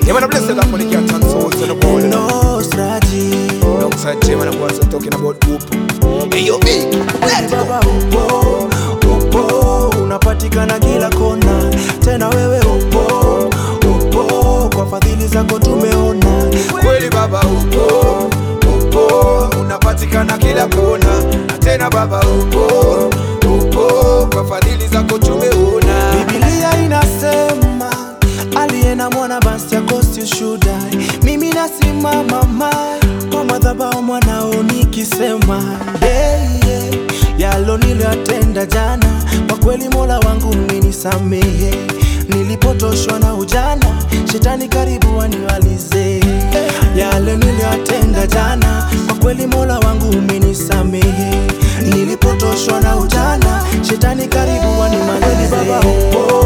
Yeah, man, I bless the Lord for the cats and souls on the board. You know? No strategy. Alongside Jay, man, I was talking about hope. Hey, yo, big. Let's go. Baba upo, upo, unapatikana kila kona, tena wewe upo, upo, kwa fadhili zako tumeona. Kweli baba upo, upo, unapatikana kila kona. Na tena baba upo, upo, kwa fadhili zako tumeona. Biblia inasema aliye na mwana basi akosi ushuhuda. Mimi nasimama mai kwa madhabahu mwanao nikisema yeah, yeah. yalo niliyoyatenda jana, kwa kweli Mola wangu umenisamehe. Nilipotoshwa na ujana, shetani karibu aniwalize yale niliyoyatenda jana, kwa kweli Mola wangu umenisamehe. Nilipotoshwa na ujana, shetani karibu animalize. Baba upo,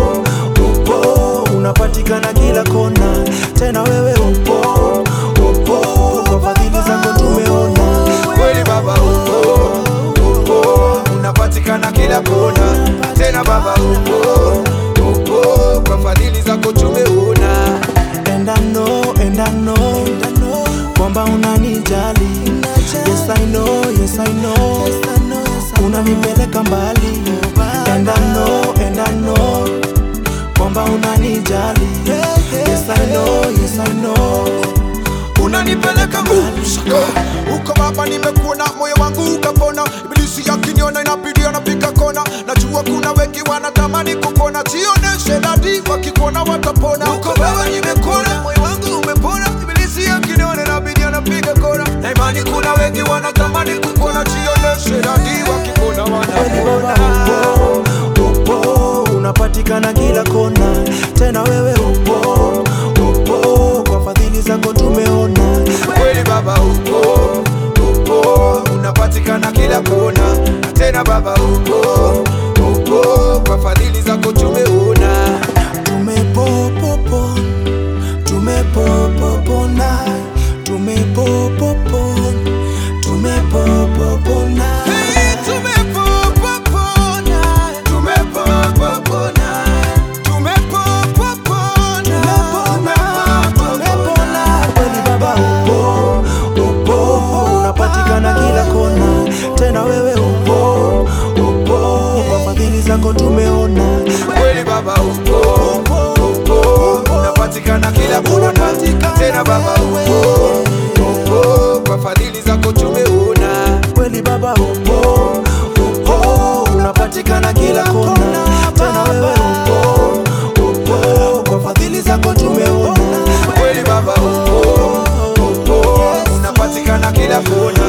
upo, unapatikana kila kona, tena wewe upo, upo, kwa fadhili zako tumeona. Kweli baba upo, upo, unapatikana kila kona. Tena baba upo, upo, kwa fadhili zako tumeona. And I know, and I know, kwamba unanijali. Yes I know, yes I know, unanipeleka mbali. And I know, and I know, kwamba unanijali. Yes I know, yes I know, unanipeleka nguvu uko baba, nimekuona moyo wangu ukapona. Ibilisi yakiniona inabidi anapiga kona. Najua kuna wengi wanatamani kupona, sioneshe dadi, wakikuona watapona. Uko baba, nimekuona moyo wangu umepona. Ibilisi yakiniona inabidi anapiga kona, na imani kuna wengi wanatamani kupona, sioneshe dadi, wakikuona kweli baba wanapona. upo, upo, unapatikana kila kona, tena wewe upo, upo, kwa fadhili zako tumeona. kweli baba upo upo unapatikana kila kona na tena baba upo upo kwa fadhili zako tumeona tumepopopo tumepopopona tumepopopo tumepopopona tumepopopona tumepopopona tumepopopona tumepona kweli baba upo upo unapatikana kila kona tena wewe upo upo kwa fadhili zako tumeona kweli baba upo upo unapatikana kila kona tena baba upo upo kwa fadhili zako tumeona kweli baba upo upo unapatikana kila kona tena wewe upo upo kwa fadhili zako tumeona kweli baba upo upo unapatikana kila kona